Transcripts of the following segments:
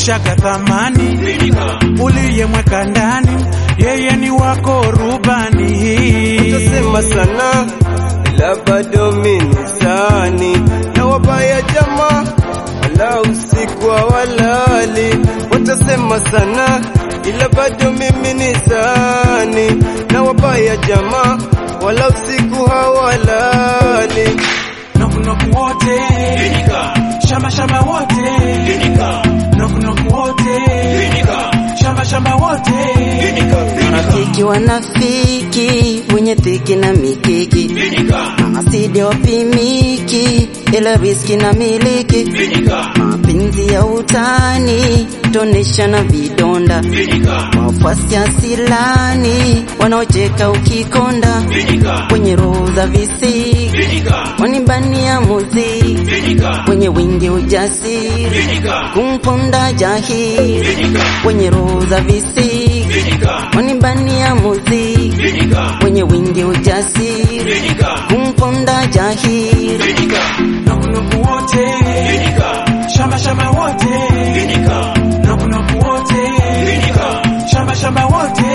umemshushaga thamani, uliyemweka ndani, yeye ni wako rubani. Utasema sana ila bado mimi sani na wabaya jamaa wala usiku hawalali. Watasema sana ila bado mimi ni sani na wabaya jamaa wala usiku hawalali. Nokunoku wote, shamba shamba wote, nokunoku wote, shamba shamba wote. Marafiki wanafiki wenye dhiki na mikiki, mahasidi wapimiki, ila riski na miliki, mapenzi ya utani tonesha na vidonda, wafuasi asilani wanaocheka ukikonda, kwenye roho za visiki wanibania muziki, kwenye wingi ujasiri kumponda jahili, kwenye roho za visiki wanibania muziki, kwenye wingi ujasiri kumponda jahili Nokunoku wote, shamba shamba wote, nokunoku wote, shamba shamba wote.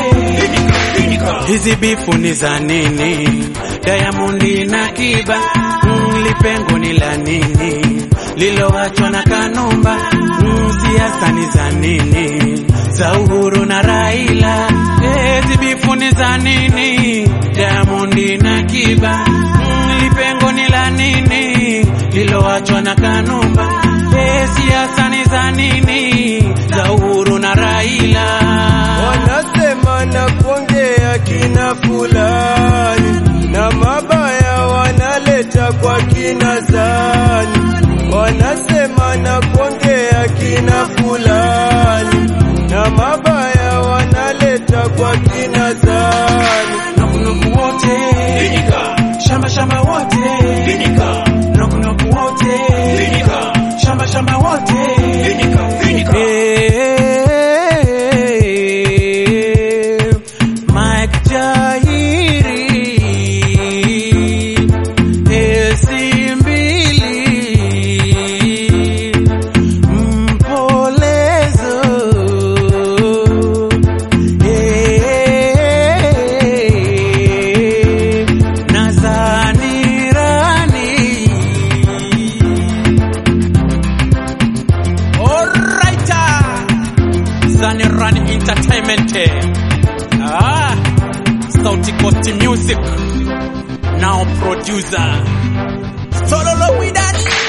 Hizi bifu ni za nini? Diamond na Kiba, mm, lipengo ni la nini? Liloachwa na Kanumba, mm, siasa ni za nini? Za Uhuru na Raila, eh, hizi bifu ni za nini? Diamond na Kiba, mm, lipengo ni la nini? Liloachwa na Kanumba, eh, siasa ni za nini? Za Uhuru na Raila. Wanasema na kuongea kina fulani na mabaya wanaleta kwa kina zani. Wanasema na kuongea kina fulani na mabaya wanaleta kwa kina zani. Nokunoku wote, shamba shamba wote, nokunoku wote, shamba shamba wote. Eh, Mike Jahiri, Esi mbili, Mpolezo, eh, Nazani Rani. Alright, Zani Rani Entertainment. Ah, Sauti Coast Music. Now producer. Solo Widani.